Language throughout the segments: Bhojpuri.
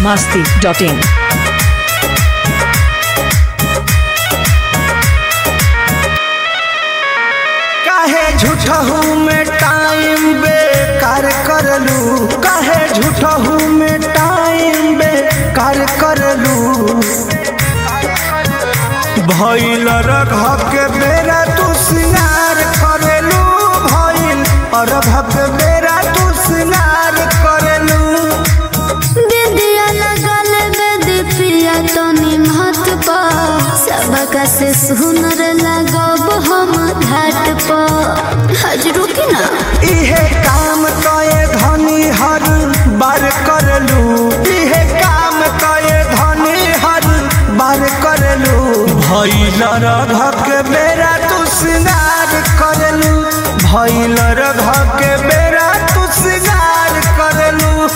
masti.in. काहे झूठहू में टाइम बेकार करलू काहे झूठहू में टाइम बेकार करलू भइल रघ के बेरा तू सिंगार करेलू भइल अरघ के बेरा तू सिंगार करेलू बिंदिया लगल बेदी प्रिया तो निमहत पा सबका से सुनर लगब हम घाट पा हजरू की ना इहे काम कए धनी हर बार करलू इहे काम कए धनी हर बार करलू भैल रघ के बेरा तू सिंगार करलू भैल रघ के बेरा तू सिंगार करलू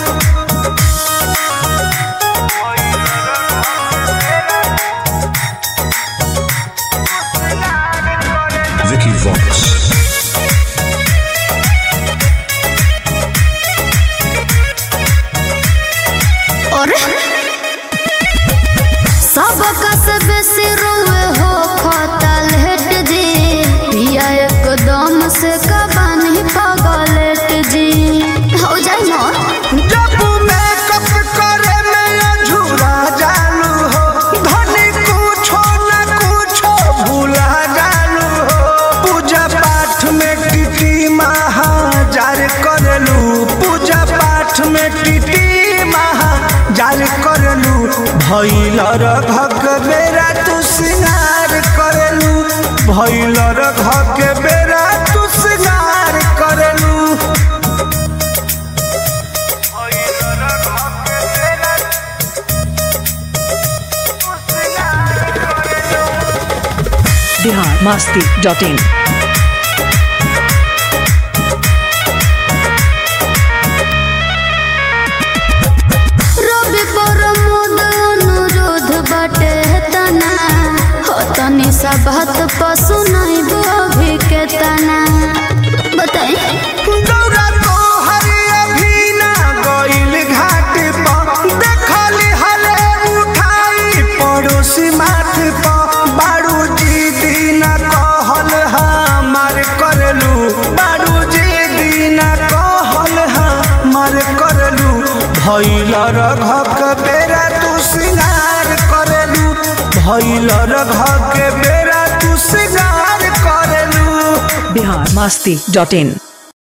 Vicky Vox. और सबका से बेसी रोए हो खतल हेट जी पिया एकदम से कबानी पगलेट जी हो जाए ना जब मेकअप करे में अझूरा जालू हो धनी कुछो न कुछो भूला जालू हो पूजा पाठ में टिटी महाजार करलू पूजा पाठ में टिटी महाजार करलू भैल रघक बेरा तू सिंगार करलू भैल रघक बेरा तू सिंगार करलू Bihar masti.in. रवि प्रमोद अनुरोध बटे तना हो तनी सा बात पशु नहीं अभी के तना बताई गौरा तो हरे अभी ना गइल घाट पर देखली हले उठाई पड़ोसी माथ पर बारू जी दिन कहल हमार करलू बारू जी दिन कहल हमार करलू भैल रघक बेरा तू सिंगार करलू भैल रघक बेरा तू सिंगार करलू Bihar masti.in.